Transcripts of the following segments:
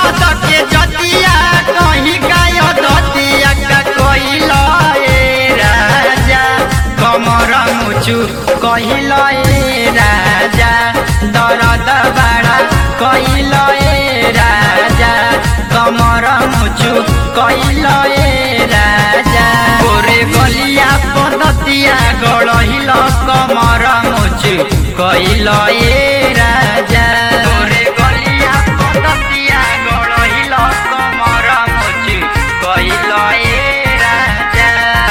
मरद के जतिया कहीं गाय दतिया का कइल ए राजा कमर मुचु कइल ए राजा दरद बाड़ा कइल ए राजा कमर मुचु कइल ए राजा गोरे गलिया पदतिया गड़हिल कमर मुचु कइल ए राजा गोरे गलिया पदतिया गड़हिल कमर मुचु कइल ए राजा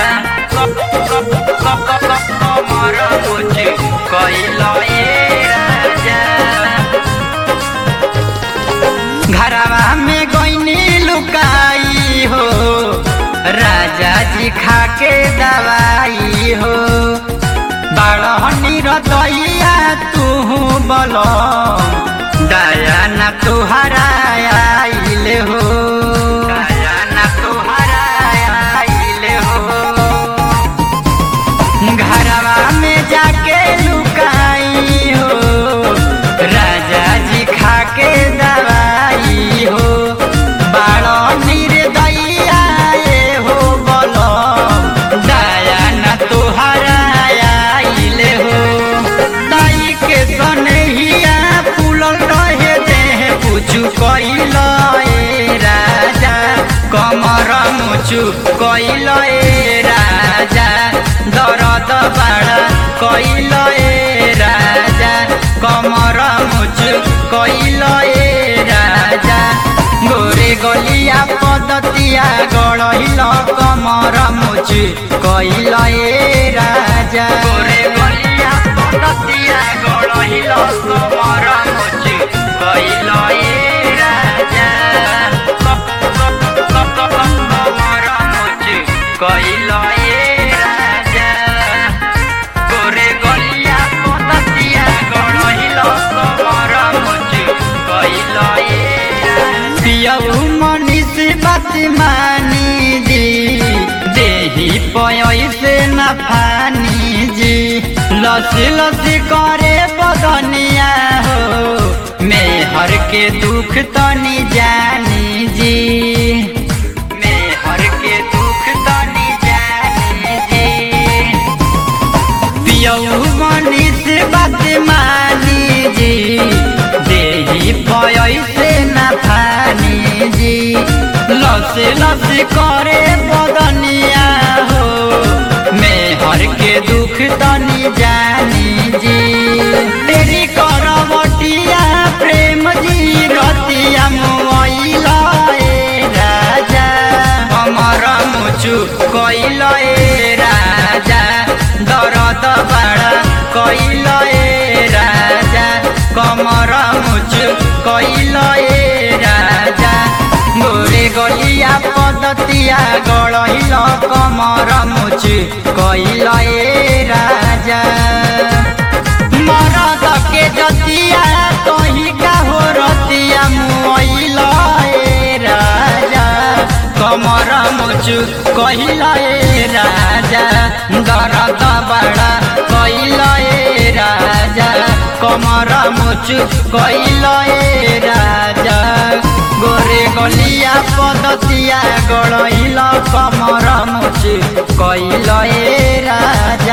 कमर मुचु कइल ए राजा घरवा में गईनी लुकाई हो राजा जी खाके दवाई हो बाड़हनी रतैया तू बल दया न तुहरा आइले हो दया न तुहरा आइले हो घरवा में जाके लुकाई हो राजा जी खाके दवाई हो बाड़ो निर्दया ये हो बोलो दया न तुहरा आइले हो दाई के सनहिया फूलल रहे देह पूछू कइल ए राजा कमर मुचु कइल ए राजा दरद बाड़ा कइल ए राजा कमर मुचु कइल ए राजा गोरे गलिया पदतिया गड़हिल कमर मुचु कइल ए राजा गोरे गलिया पदतिया गड़हिल कमर मुचु कइल ए राजा कमर मुचु कइल ए राजा गोरे गलिया पततिया गड़हिल कमर मुचु कइल ए पियऊ मनीष बात मानी जी देही पयसे न फानी जी लसी लसी करे बदनिया हो मेहर के दुख तनी जानी जी मेहर के दुख तनी जानी जी पियऊ मनीष बात मानी जी देही पयसे न फानी जी लसे लसे करे बदनिया हो मेहर के दुख तनी जानी जी तेरी करवटिया प्रेम जी रतिया मुआइला ए राजा हमर मुचु कइल ए राजा दरद बाड़ा कइल ए राजा कमर मुचु कइल ए राजा गोरे गलिया पदतिया गड़हिल कमर मुचु कइल ए राजा मरद के जतिया कही का हो रतिया मुइल ए राजा कमर मुचु कहिल ए राजा दरद बड़ा कइल ए राजा कमर मुचु कइल ए राजा गोरे गलिया पदतिया गड़इल कमर मुचु कइल ए राजा